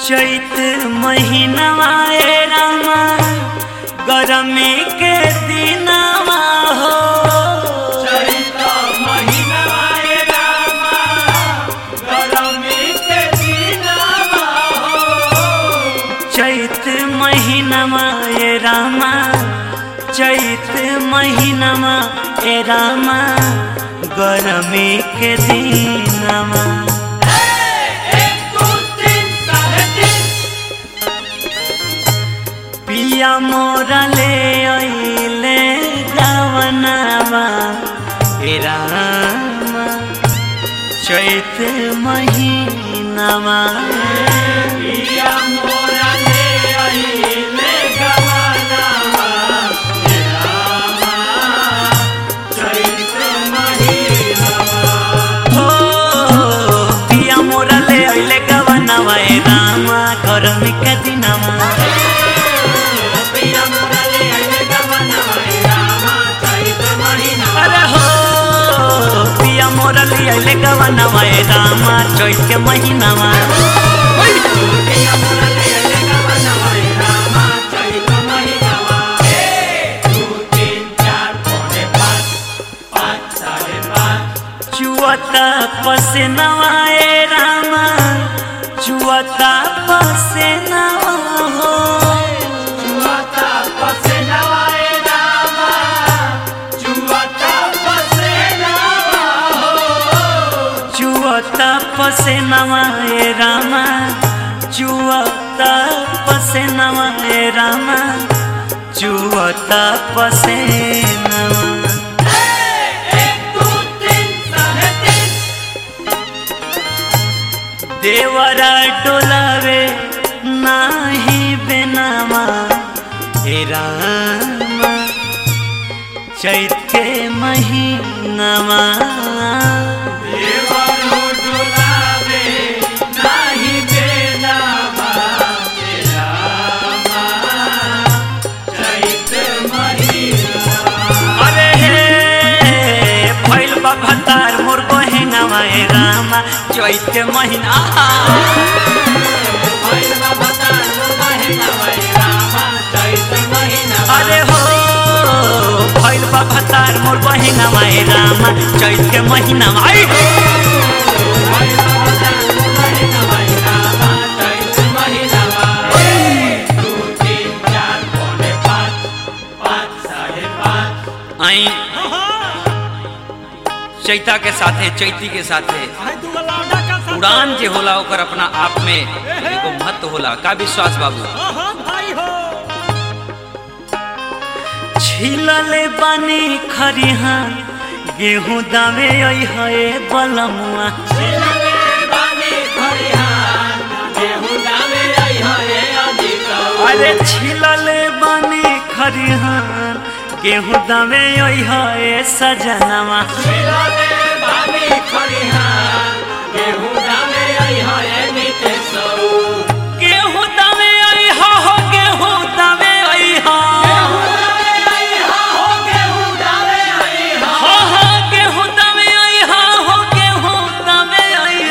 चैत महीनवा ए रामा गरमी के दिनवा हो चैत महीनवा ए रामा चैत महीनवा ए रामा गरमी के दिनवा पिया मोरा ले अइले गावनावा हे रामा चैत महीनावा हो पिया मोरा ले अइले गावनावा हे रामा गरमी के दिनवा अरे हो पिया मोरा ले अइले गावनावा हे रामा चैत के महीनावा चुअता पसेनवा ए रामा चुअता पसेनवा हो चुअता पसेनवा ए रामा चुअता पसेनवा ए रामा चुअता पसेनवा देवरा डोलावे नाही बेनामा हे रामा चैत के महीनामा अरे हे फैल भतार मोर बहिनामा हे रामा चैत के महीना आहा! अरे हो फैल भतार मोर बहिनामा हे रामा चैत के महीनामा आई आई चैता के साथे चैती के साथे उड़ान जे होला ओकर अपना आप में एगो महत्व होला का विश्वास बाबू छिलले बानी खरिहा गेहूं दावे आई है बलमुआ अरे छिलले बानी खरिहा गेहूं दावे आई है सजनवा गेहूं दावे आई हो हो गेहूं दावे आई हो हो हो गेहूं दावे आई हो हो गेहूं दावे आई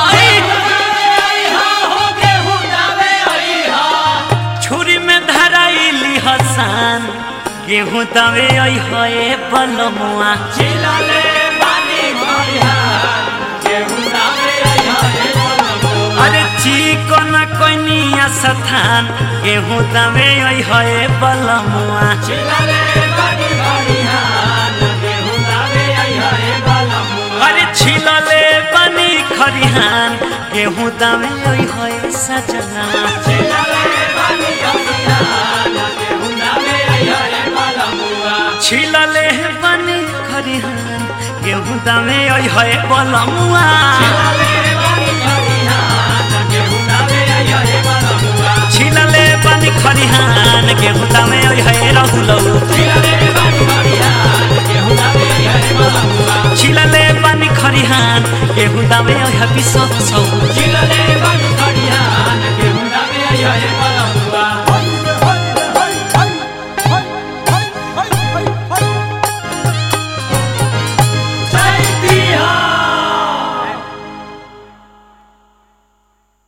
हो छुरी में धराइली हसान गेहूं दावे आई हो ए बलमुआ अरे चिकन कनिया सथान गेहूं दावे आई हो ए बलमुआ अरे छिलले बनी खरिहान गेहूं दावे आई हो ए सजना छिलले बनी खरिहान गेहूं दावे आई हो ए बलमुआ छिलले बनी खरिहान गेहूं दावे आई हो ए रहुलौ छिलले बनी खरिहान गेहूं दावे आई हो बिसौ सौ Chilale, Bani, Kariana, que una vez allá en Palambua.